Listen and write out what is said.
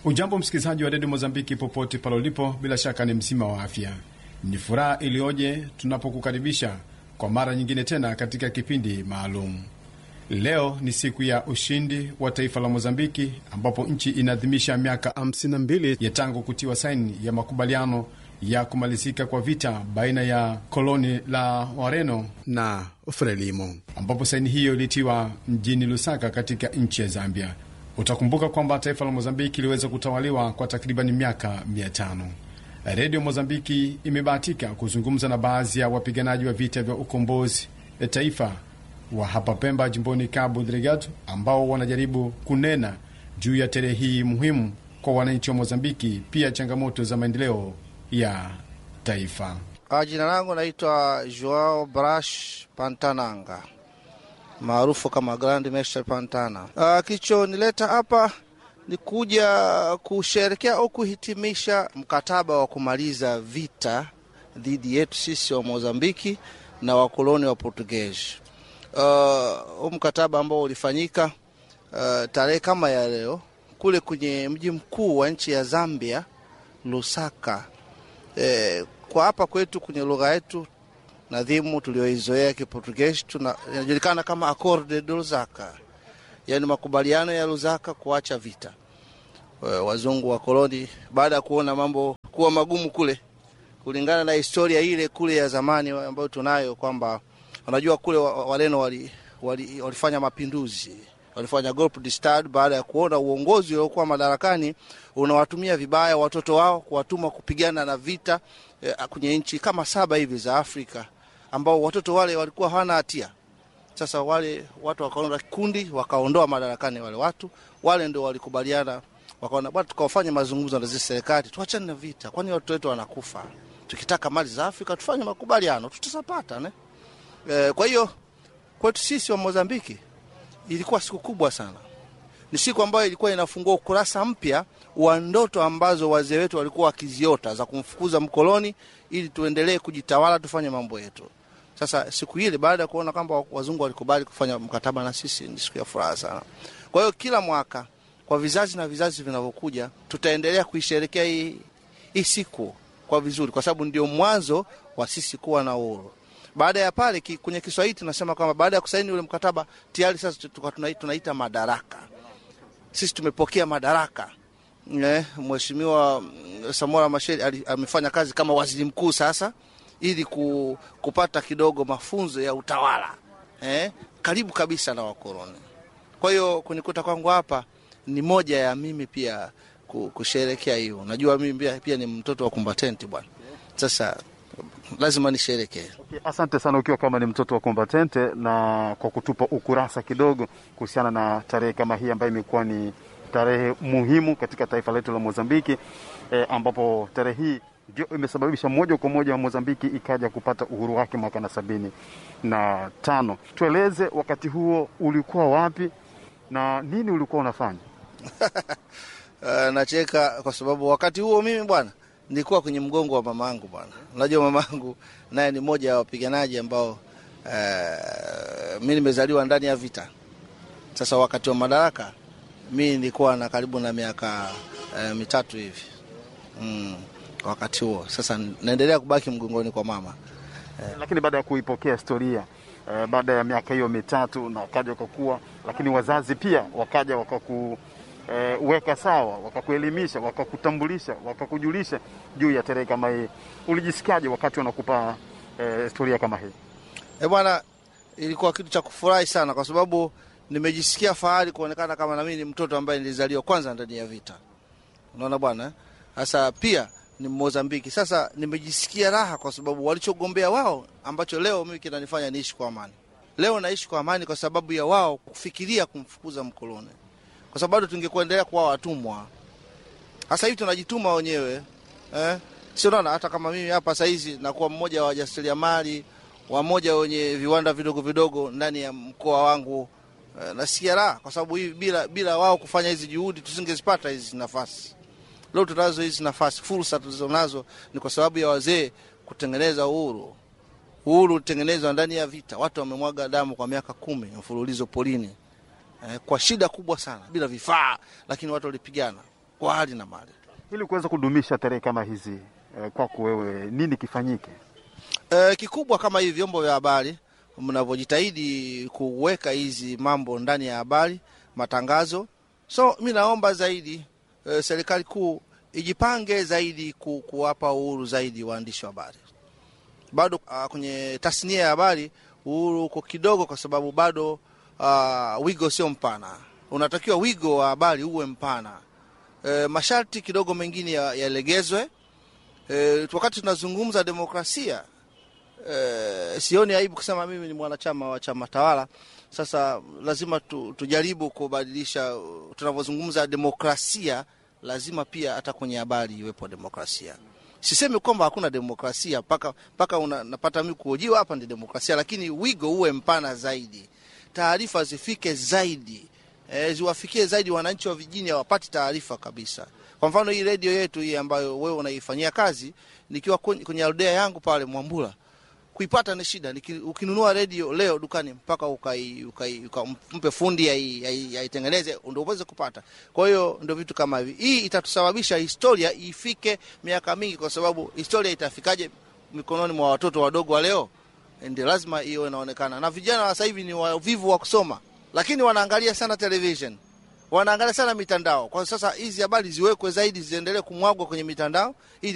Ujambo msikilizaji wa redio Mozambiki popote pale ulipo, bila shaka ni mzima wa afya. Ni furaha iliyoje tunapokukaribisha kwa mara nyingine tena katika kipindi maalum. Leo ni siku ya ushindi wa taifa la Mozambiki, ambapo nchi inaadhimisha miaka 52 ya tangu kutiwa saini ya makubaliano ya kumalizika kwa vita baina ya koloni la Wareno na Frelimo, ambapo saini hiyo ilitiwa mjini Lusaka katika nchi ya Zambia. Utakumbuka kwamba taifa la Mozambiki iliweza kutawaliwa kwa takriban miaka mia tano. Redio Mozambiki imebahatika kuzungumza na baadhi ya wapiganaji wa vita vya ukombozi ya taifa wa hapa Pemba, jimboni Cabo Delgado, ambao wanajaribu kunena juu ya tarehe hii muhimu kwa wananchi wa Mozambiki, pia changamoto za maendeleo ya taifa. Jina langu naitwa Joao Brash Pantananga maarufu kama Grand Mestre Pantana. Uh, kilichonileta hapa ni kuja kusherekea au kuhitimisha mkataba wa kumaliza vita dhidi yetu sisi wa Mozambiki na wakoloni wa Portuguese. Huu uh, mkataba ambao ulifanyika uh, tarehe kama ya leo kule kwenye mji mkuu wa nchi ya Zambia, Lusaka. Eh, kwa hapa kwetu kwenye lugha yetu nadhimu tulioizoea Kiportugeshi inajulikana kama Acorde de Lusaka, yaani makubaliano ya Lusaka kuacha vita. Wazungu wa koloni baada ya kuona mambo kuwa magumu kule, kulingana na historia ile kule ya zamani ambayo tunayo kwamba wanajua kule Wareno wali, wali, walifanya mapinduzi walifanya golpe de estado baada ya kuona uongozi uliokuwa madarakani unawatumia vibaya watoto wao kuwatuma kupigana na vita eh, kwenye nchi kama saba hivi za Afrika ambao watoto wale walikuwa hawana hatia. Sasa wale watu wakaunda kikundi wakaondoa madarakani wale watu wale, ndio walikubaliana, wakaona bwana, tukawafanya mazungumzo na zile serikali, tuachane na vita, kwani watoto wetu wanakufa. Tukitaka mali za Afrika tufanye makubaliano, tutazapata ne? Eh, kwa hiyo kwetu sisi wa Mozambiki ilikuwa siku kubwa sana. Ni siku ambayo ilikuwa inafungua ukurasa mpya wa ndoto ambazo wazee wetu walikuwa wakiziota za kumfukuza mkoloni ili tuendelee kujitawala, tufanye mambo yetu. Sasa siku ile, baada ya kuona kwamba wazungu walikubali kufanya mkataba na sisi, ni siku ya furaha sana. Kwa hiyo kila mwaka kwa vizazi na vizazi vinavyokuja, tutaendelea kuisherekea hii, hii siku kwa vizuri, kwa sababu ndio mwanzo wa sisi kuwa na uhuru. Baada ya pale ki, kwenye Kiswahili tunasema kwamba baada ya kusaini ule mkataba tayari sasa tunaita, tunaita madaraka. Sisi tumepokea madaraka. Eh, Mheshimiwa Samora Machel amefanya kazi kama waziri mkuu sasa ili ku, kupata kidogo mafunzo ya utawala eh, karibu kabisa na wakoloni. Kwa hiyo kunikuta kwangu hapa ni moja ya mimi pia kusherekea hiyo. Najua mimi pia, pia ni mtoto wa kumbatenti bwana. Sasa lazima nisherekee. Okay, asante sana ukiwa kama ni mtoto wa kombatente na kwa kutupa ukurasa kidogo kuhusiana na tarehe kama hii ambayo imekuwa ni tarehe muhimu katika taifa letu la Mozambiki eh, ambapo tarehe hii ndio imesababisha moja kwa moja Mozambiki ikaja kupata uhuru wake mwaka na sabini na tano. Tueleze wakati huo ulikuwa wapi na nini ulikuwa unafanya? Uh, nacheka kwa sababu wakati huo mimi bwana nilikuwa kwenye mgongo wa mamangu bwana. Unajua mamangu naye ni mmoja ya wapiganaji ambao uh, mi nimezaliwa ndani ya vita. Sasa wakati wa madaraka mi nilikuwa na karibu na miaka uh, mitatu hivi mm, wakati huo. Sasa naendelea kubaki mgongoni kwa mama uh, lakini baada ya kuipokea historia uh, baada ya miaka hiyo mitatu na wakaja wakakuwa, lakini wazazi pia wakaja wakaku E, weka sawa, wakakuelimisha, wakakutambulisha, wakakujulisha juu ya tarehe kama hii. Ulijisikiaje wakati wanakupa e, historia kama hii? E bwana, ilikuwa kitu cha kufurahi sana, kwa sababu nimejisikia fahari kuonekana kama nami ni mtoto ambaye nilizaliwa kwanza ndani ya vita. Unaona bwana, sasa pia ni Mozambiki. Sasa nimejisikia raha kwa sababu walichogombea wao ambacho leo mimi kinanifanya niishi kwa amani. Leo naishi kwa amani kwa sababu ya wao kufikiria kumfukuza mkoloni kwa sababu bado tungekuendelea kuwa watumwa. Sasa hivi tunajituma wenyewe eh? Sio naona, hata kama mimi hapa saizi nakuwa mmoja wa wajasiriamali wamoja wenye viwanda vidogo vidogo ndani ya mkoa wangu eh, nasikia raha kwa sababu hivi bila, bila wao kufanya hizi juhudi tusingezipata hizi nafasi. Leo tunazo hizi nafasi, fursa tulizonazo ni kwa sababu ya wazee kutengeneza uhuru. Uhuru utengenezwa ndani ya vita, watu wamemwaga damu kwa miaka kumi mfululizo polini eh, kwa shida kubwa sana, bila vifaa, lakini watu walipigana. kwa hali na mali. Ili kuweza kudumisha tarehe kama hizi eh, kwako wewe nini kifanyike? E, kikubwa kama hivi vyombo vya habari mnavyojitahidi kuweka hizi mambo ndani ya habari, matangazo. So mi naomba zaidi e, serikali kuu ijipange zaidi ku, kuwapa uhuru zaidi waandishi wa habari. Bado uh, kwenye tasnia ya habari uhuru uko kidogo, kwa sababu bado uh, wigo sio mpana. Unatakiwa wigo wa habari uwe mpana. E, masharti kidogo mengine yalegezwe ya e, wakati tunazungumza demokrasia e, sioni aibu kusema mimi ni mwanachama wa chama tawala. Sasa lazima tu, tujaribu kubadilisha. Tunavyozungumza demokrasia, lazima pia hata kwenye habari iwepo demokrasia. Sisemi kwamba hakuna demokrasia mpaka mpaka unapata mimi kuhojiwa hapa ndi demokrasia, lakini wigo uwe mpana zaidi, taarifa zifike zaidi E, ziwafikie zaidi wananchi wa vijijini, hawapati taarifa kabisa. Kwa mfano hii redio yetu hii ambayo wewe unaifanyia kazi, nikiwa kwenye aldea yangu pale Mwambula, kuipata ni shida. Ukinunua redio leo dukani mpaka ukai, ukai, ukampe fundi aitengeneze ndio uweze kupata. Kwa hiyo ndio vitu kama hivi, hii itatusababisha historia ifike miaka mingi, kwa sababu historia itafikaje mikononi mwa watoto wadogo wa leo? Ndio lazima hiyo inaonekana, na vijana wa sasa hivi ni wavivu wa kusoma lakini wanaangalia sana television, wanaangalia sana mitandao. Kwa sasa hizi habari ziwekwe zaidi, ziendelee kumwagwa kwenye mitandao ili